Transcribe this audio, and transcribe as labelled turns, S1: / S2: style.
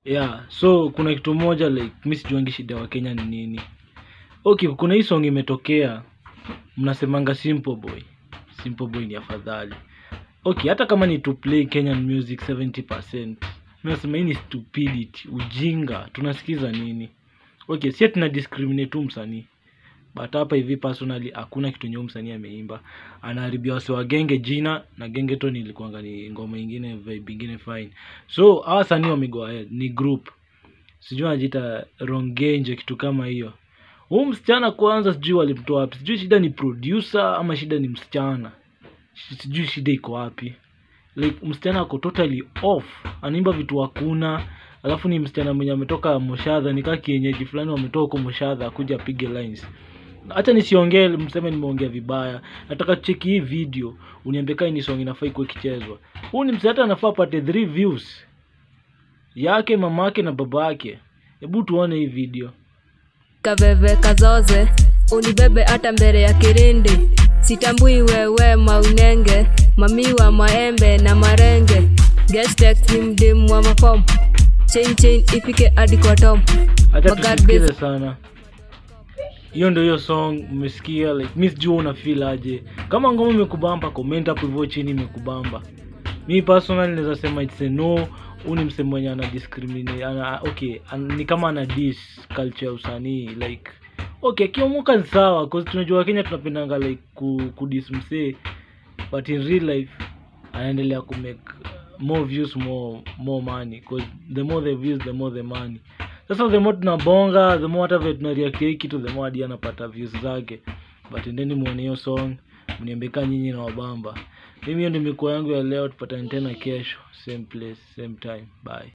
S1: yeah so kuna kitu moja like mi sijuangi shida wa kenya ni nini okay kuna hii song imetokea mnasemanga simple boy simple boy ni afadhali okay hata kama ni to play kenyan music 70% mi nasema hii ni stupidity ujinga tunasikiza nini okay si tuna discriminate tu msanii but hapa hivi personally hakuna kitu nyeu msanii ameimba anaharibia wase wa genge jina na genge to nilikuanga ni ngoma ingine vibe ingine fine so hawa wasanii wamego ahead ni group sijui anajiita rongenje kitu kama hiyo huu msichana kwanza sijui walimtoa wapi sijui shida ni producer ama shida ni msichana Si- sijui shida iko wapi like msichana ako totally off anaimba vitu hakuna alafu ni msichana mwenye ametoka moshadha nikaa kienyeji fulani wametoka huko moshadha akuja apige lines hacha nisiongee mseme nimeongea vibaya nataka cheki hii video uniambie kai ni song inafaa ikuwe ikichezwa huu ni msichana anafaa apate 3 views yake mamake na baba yake hebu tuone hii video
S2: kaveve kazoze unibebe hata mbele ya kirindi sitambui wewe maunenge mamiwa maembe na marenge Gestex ni mdimu wa mafom chain chain ifike hadi kwa tom
S1: hacha
S2: Magad
S1: tusisikize
S2: base.
S1: sana hiyo ndio hiyo song umesikia like mi sijua una feel aje kama ngoma imekubamba comment hapo hivyo chini imekubamba mi personally naweza sema it's a no huu ni msemo mwenye ana discriminate ana okay an, ni kama ana dis culture ya usanii like okay akiomoka ni sawa cause tunajua kenya tunapendanga like ku, kudis msee but in real life anaendelea kumake more views more more money cause the more the views the more the money sasa the more tunabonga the more hata vile tunareactia hii kitu the more hadi anapata views zake but endeni muone hiyo song mniambeka nyinyi na wabamba mimi hiyo ndio mikoa yangu ya leo tupatane tena kesho same place same time bye